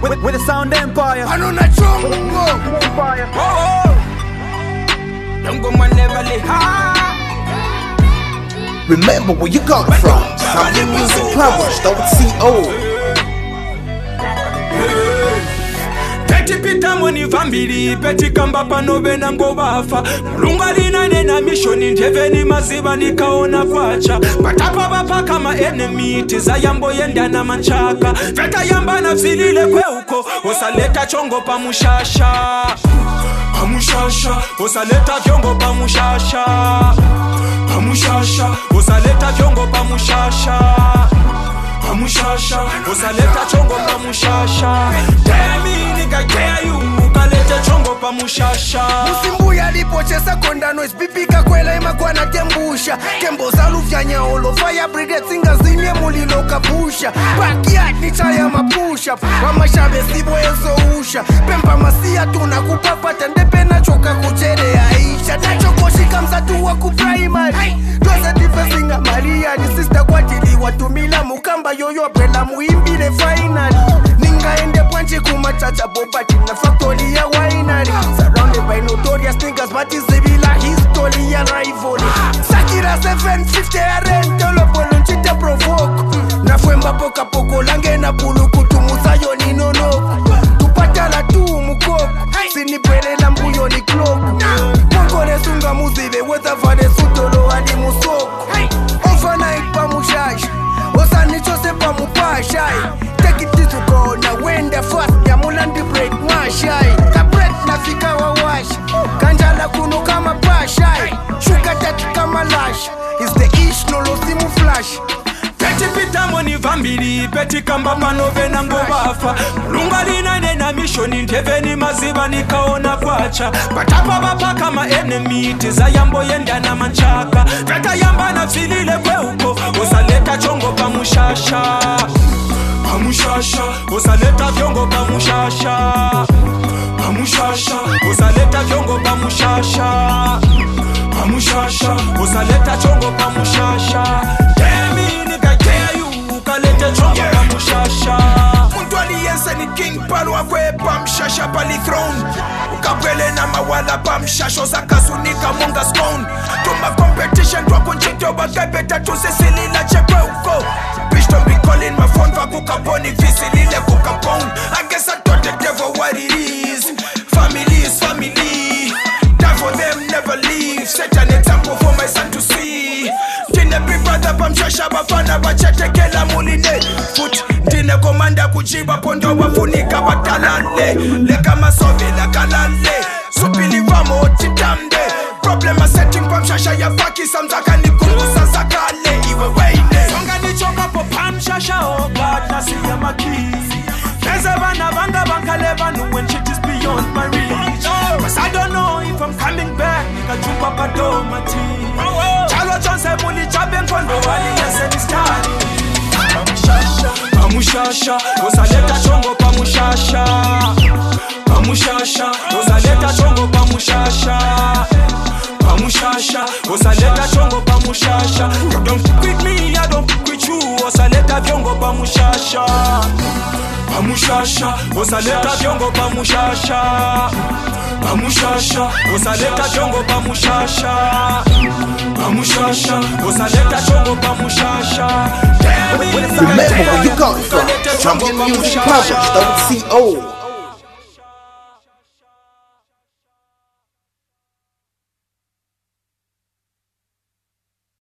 with, with the sound empire. Anuna chongo Empire. Ngoma never lay high Remember where you got it from. Sounding Music Powers.co. peti pitamo ni vambiri peti kamba pano vena ngovafa mulungu alinanena mishoni ndeveni maziva nikaona kwacha patapa vapaka maenemiti zayamboyendana manchaka vekayambana vilile kweuko usaleta chongo pamushasha pamushasha usaleta vyongo pamushasha pamushasha usaleta vyongo pamushasha pamushasha usaleta chongo pamushasha demi nikagea yu ukalete chongo pamushasha musimbuya lipochesa kondano isipipika kwela imakwana tembusha tembo zaluvyanyaolo fire brigade singazimye mulilo kapusha backyard ni chaya mapusha wamashabe sibo ezousha pempa masia tunakupapata ndepe nachoka kucherea isha nachokoshika msatu wa kuprimary twaze difesinga mariani sista kwatiliwa tumila mukamba yoyopela muimbile finali ningaende pwanche kumachacha bobati na factory ya winery surrounded by notorious niggas but izibila history ya rivalry sakira 750 ya rentolo bolo nchite provoke nafwemba poka poko lange na bulukutumuzayo ni nonoko tupatala tu mukoko sinipelela mbuyo ni kloku mongole sunga muzive wezavale sutolo hadi musoko overnight pamushasha osanichose pamupashai tekitizukona wenda fast yamulandi break mashai kabret nafika wawasha kanjala kuno kama pashai shuka tatu kama lash is the ish nolosimu flash peti pitamo ni vambiri peti kamba pano vena ngovafa mulungu alinanena mishoni ndeveni maziva nikaona kwacha patapa vapaka maenemiti zayamboyendana manchaka vekayambana vilile kweuko usaleta chongo pamushasha pamushasha usaleta vyongo pamushasha pamushasha usaleta vyongo pamushasha pamushasha usaleta chongo pamushasha demi nikakea yu ukalete chongo pamushasha muntu aliyense ni king palwa kwepa mshasha pali throne ukapwele na mawala pa mshasho zakasunika munga scone tuma competition twakunchito bakepeta tusisilila chekwe uko Bitch don't be calling my phone vakukaponi visilile kukapon I guess I told the devil what it is Family is family Die for them never leave Set an example for my son to see Ndine big brother pamshasha bafana bachetekela muline Foot ndine komanda kujiba pondo wafunika batalale Leka masovela kalale Supilivamo titamde Problem a setting pamshasha ya faki samzaka nikungusa zakale Iwe weine songa nichongapo pamshasha oh god nasiya makisi There's a vana vanga vankale vanu when shit is beyond my reach Cause I don't know if I'm coming back Nikajumba padoma team Chalo chonse muli chabe nkondo wali yese ni stari Pamushasha Pamushasha Uzaleta chongo pamushasha Pamushasha Uzaleta chongo pamushasha pamushasha usaleta chongo pamushasha you don't fuck with me i don't fuck with you usaleta vyongo pamushasha pamushasha usaleta vyongo pamushasha pamushasha usaleta vyongo pamushasha pamushasha usaleta chongo pamushasha Remember where you got it from. Sounding Music Powers.co.